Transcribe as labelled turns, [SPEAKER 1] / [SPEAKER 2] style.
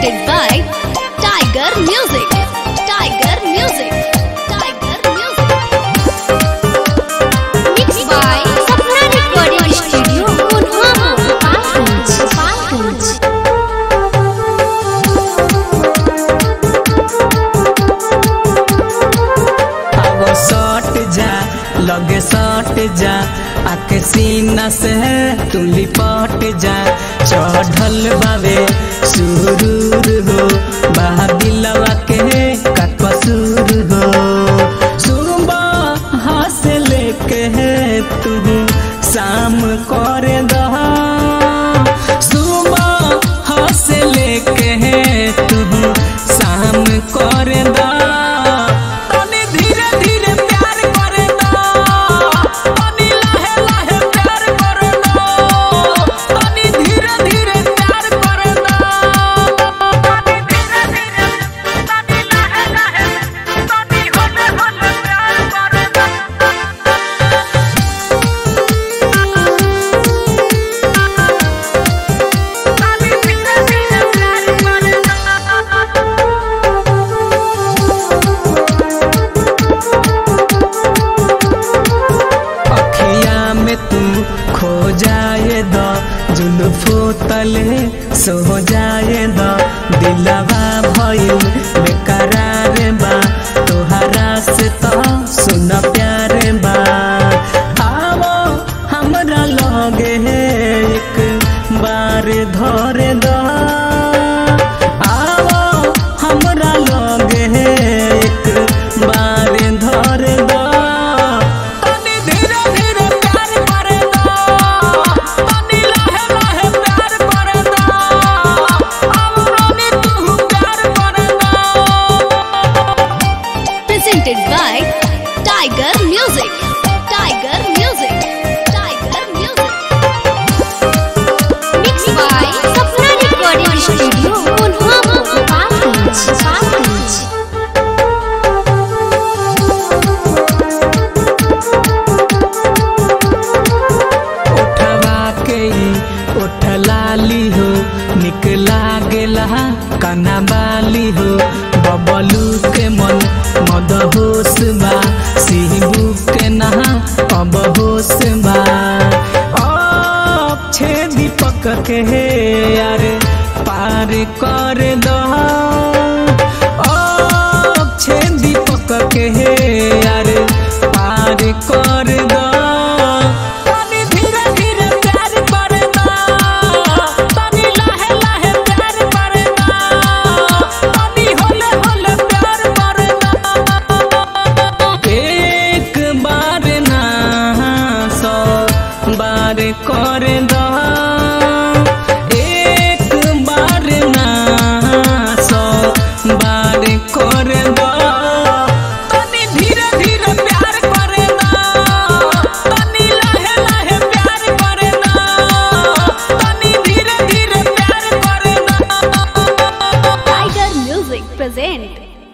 [SPEAKER 1] presented by Tiger Music. Tiger Music. Tiger Music. Mixed by Sapna Recording Studio, Pulwama, Palganj, Palganj.
[SPEAKER 2] अब सट जा लगे सट जा आके सीना से तुम लिपट जा चढ़ल बावे सुरूर हो बादिलवा के का कसूर हो सुबह हंस लेके तू शाम कर दहा सुबह हंस लेके तू शाम कर दा तनी धीरे धीरे प्यार कर दा तनी लहे लहे प्यार कर दा तनी धीरे धीरे प्यार कर दा तनी धीरे धीरे तनी लहे लहे तनी होले होले प्यार कर दा तनी धीरे धीरे प्यार कर अखिया में तू खो जाए द जुल्फो तले सो जाए द दिलवा भइल बेकरार बा तोहरा से तो सुन प्यार बा आवो हमरा लगे एक बार धर द आवो हमरा लगे एक बार धर द तनी धीरे धीरे प्यार करे दा तनी लहे लहे प्यार करे दा अब रानी तू प्यार करे दा
[SPEAKER 1] Presented by Tiger Music. Tiger Music. Tiger Music. Mixed by Sapna Recording Studio, Pulwama, Palganj, Palganj.
[SPEAKER 2] उठवा के ई उठ लाली हो निक लागेला कना बाली हो बबलू के मन मद होश बा सिहबू के नहा अब होश बा अब छे दीपक के हे यार पार कर दो अब छे दीपक के हे यार पार कर दो तनी धीरे धीरे प्यार कर दा तनी लहे लहे प्यार कर दा तनी होले होले प्यार कर दा एक बार ना सौ बार कर दा